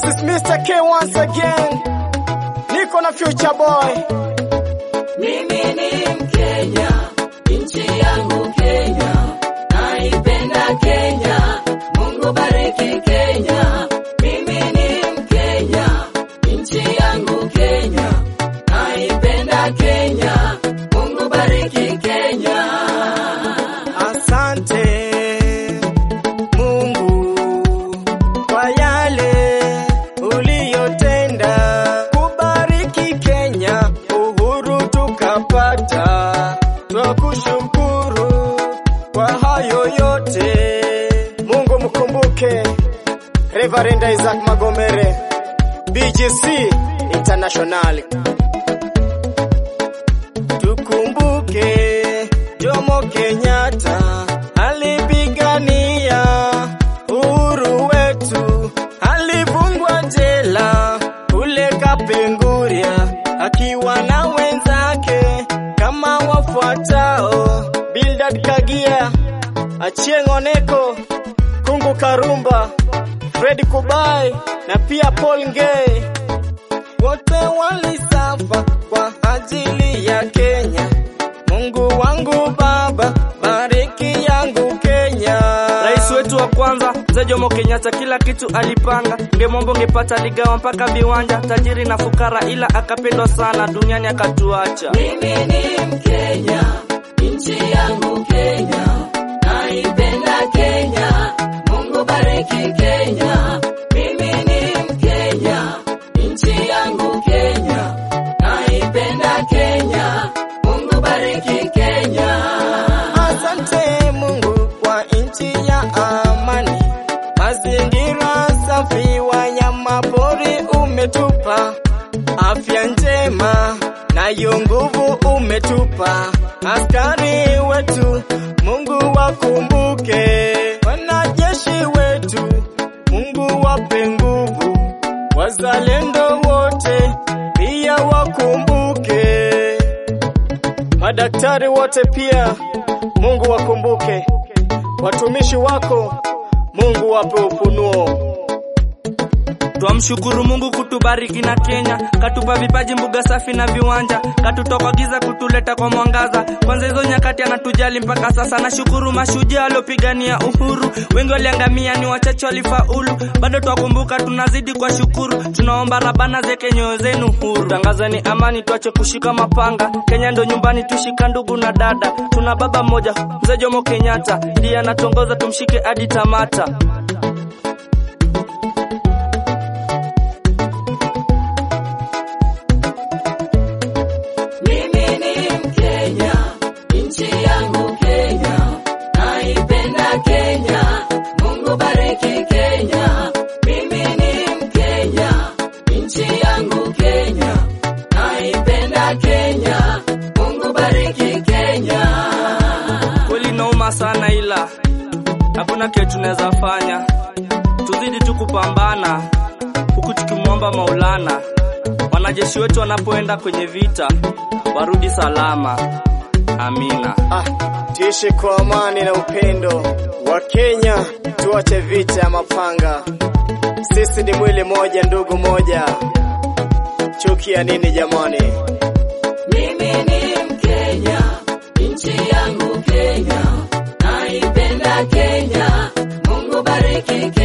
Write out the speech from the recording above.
is Mr. K once again. Niko na future boy. Mimi ni Mkenya, nchi yangu Kenya, naipenda Kenya. Mungu bariki Kenya. Mimi ni Mkenya, nchi yangu Kenya, naipenda Kenya. Mungu bariki Kenya. Asante Mungu kwa yale uliyotenda, kubariki Kenya, uhuru tukapata. Twakushukuru kwa hayo yote. Mungu mkumbuke Reverend Isaac Magomere, BGC International. Tukumbuke Jomo Kenyatta alipigania uhuru wetu, alifungwa jela kule Kapenguria akiwa na wenzake kama wafuatao: Bildad Kagia, Achieng' Oneko, Kungu Karumba, Fred Kubai na pia Paul Ngei wote walisafa kwa ajili ya Kenya. Mungu wangu Baba, bariki yangu Kenya. Rais wetu wa kwanza Mzee Jomo Kenyatta kila kitu alipanga, ngemombo ngepata ligawa mpaka viwanja, tajiri na fukara, ila akapendwa sana duniani akatuacha. Mimi ni Mkenya, nchi yangu Kenya, naipenda Kenya. Mungu bariki Kenya. Mimi ni Mkenya, nchi yangu Kenya, naipenda Kenya. Mungu bariki Kenya. Asante Mungu kwa nchi ya amani, mazingira safi, wanyama pori umetupa, afya njema nayo nguvu umetupa, askari wetu Mungu wakumbuke, wanajeshi wetu Mungu wape nguvu, wazalendo wote pia wakumbuke. Madaktari wote pia Mungu wakumbuke, watumishi wako Mungu wape ufunuo. Twamshukuru Mungu kutubariki na Kenya, katupa vipaji, mbuga safi na viwanja, katutoka giza kutuleta kwa mwangaza. Kwanza hizo nyakati anatujali mpaka sasa. Nashukuru mashujaa waliopigania uhuru, wengi waliangamia, ni wachache walifaulu. Bado twakumbuka, tunazidi kwa shukuru. Tunaomba Rabana zeke nyoyo zenu huru, tangazeni amani, tuache kushika mapanga. Kenya ndo nyumbani, tushika ndugu na dada. Tuna baba mmoja, Mzee Jomo Kenyatta, ndiye anatongoza, tumshike hadi tamata. Mimi ni Mkenya, nchi yangu Kenya, naipenda Kenya. Mungu bariki Kenya. Mimi ni Mkenya, nchi yangu Kenya, naipenda Kenya. Mungu bariki Kenya. Kweli nauma sana, ila hakuna kile tunaweza fanya, tuzidi tu kupambana huku tukimwomba Maulana, wanajeshi wetu wanapoenda kwenye vita warudi salama. Amina. Ah, tuishi kwa amani na upendo wa Kenya, tuache vita ya mapanga. Sisi ni mwili moja, ndugu moja. Chuki ya nini jamani? Mimi ni Mkenya, nchi yangu Kenya, naipenda Kenya. Mungu bariki